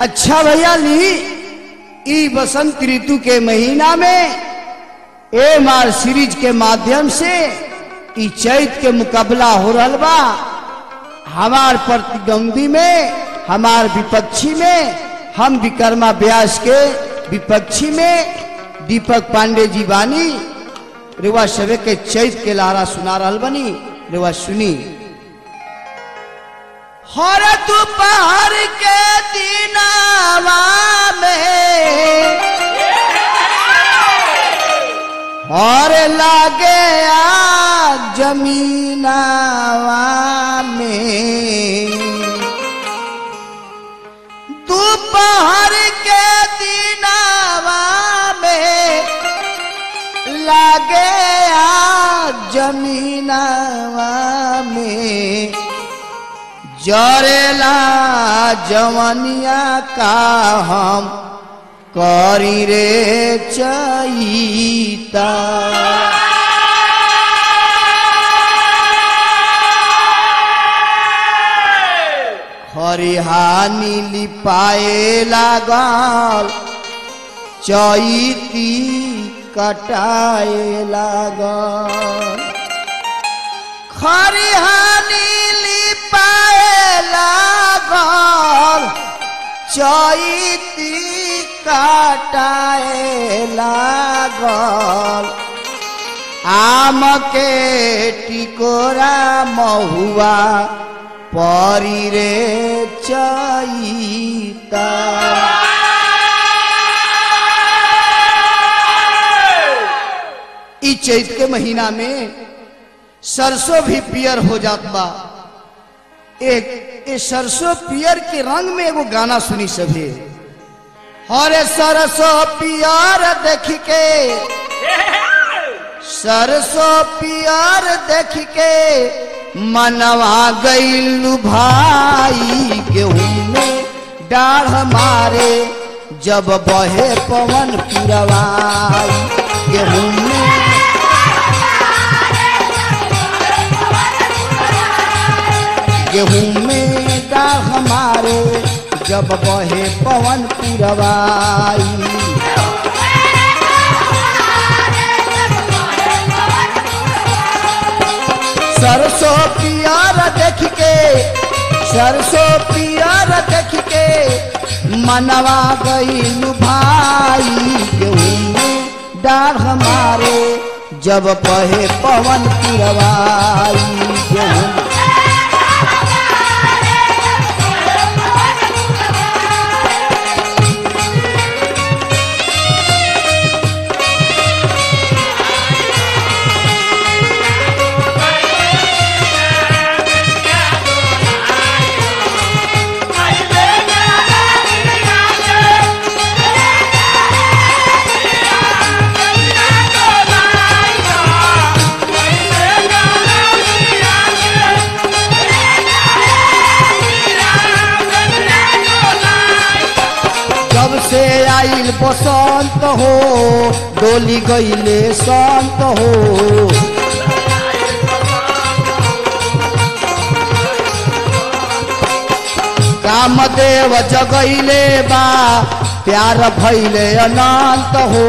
अच्छा भैया ली ई बसंत ऋतु के महीना में एम आर सीरीज के माध्यम से ई चैत के मुकाबला हो रहल बा हमार प्रतिद्वंदी में हमार विपक्षी में हम विकर्मा व्यास के विपक्षी में दीपक पांडे जी बानी रेवा सवे के चैत के लारा सुना रहल बनी रेवा सुनी हर दोपहर के दिनावा में और लागे आ जमीनावा में दोपहर के दिनावा में लागे आ जमीनावा में जरेला जवनिया का हम करी रे चईता हरिहानी लिपाए लागल चैती कटाए लागल खरिहानी लिपाए लागल चैती काटाए लागल आम के टिकोरा महुआ परी रे चैता ई चैत के महीना में सरसों भी पियर हो जात बा एक ए सरसों पियर के रंग में एगो गाना सुनी सभी हरे सरसों पियर देख के सरसों पियर देख के मनवा गईलू भाई गेहूं में डाढ़ मारे जब बहे पवन पुरवाई गेहूं में गेहूं में डाढ़ हमारे जब बहे पवन पुरवाई सरसों पियर देख के सरसों पियर देख के मनवा गईलू भाई गेहूं में डाढ़ हमारे जब बहे पवन पुरवाई गेहूं जब से आइल बसंत हो डोली गईले संत हो कामदेव जगैले बा प्यार भैले अनंत हो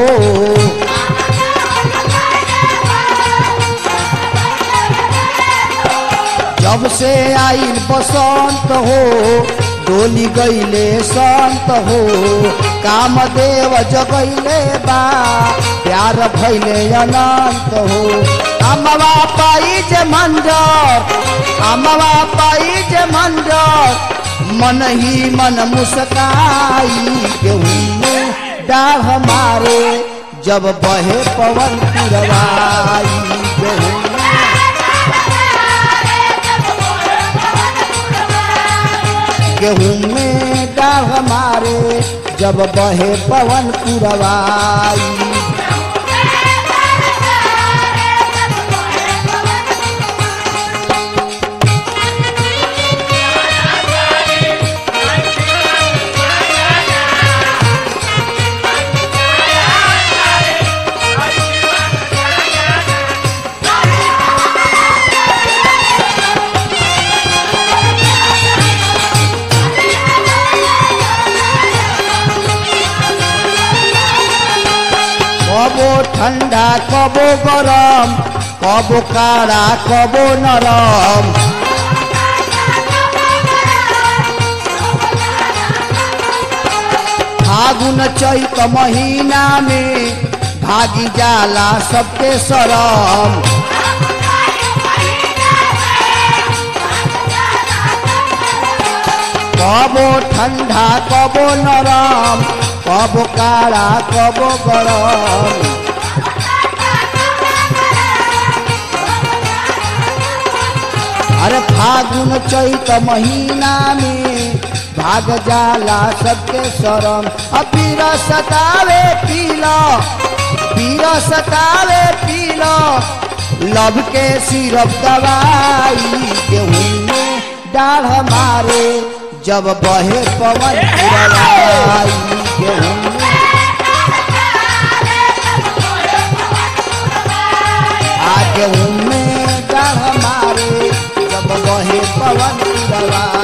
जब से आइल बसंत हो डोली गईले संत हो कामदेव जगैले बा प्यार भैले अनंत हो अमवा पाई जे मंजर अमवा पाई जे मंजर मन ही मन मुस्काई गेहूं में डाढ़ मारे जब बहे पवन पुरवाई गेहूं गेहूं में डाढ़ मारे जब बहे पवन पुरवाई Hallelujah. ठंडा कबो गरम कबो काड़ा कबो नरम फागुन चैत महीना में भागी जाला सबके शरम कबो ठंडा कबो नरम कबो काड़ा कबो गरम अरे फागुन चैत महीना में भाग जाला सबके शरम अब पीर सतावे पीला पीर सतावे पीला लब के सिरप दवाई गेहूं में डाढ़ मारे जब बहे पवन पुरवाई गेहूं में आ गेहूं में डाढ़ मारे जब बहे पवन पुरवाई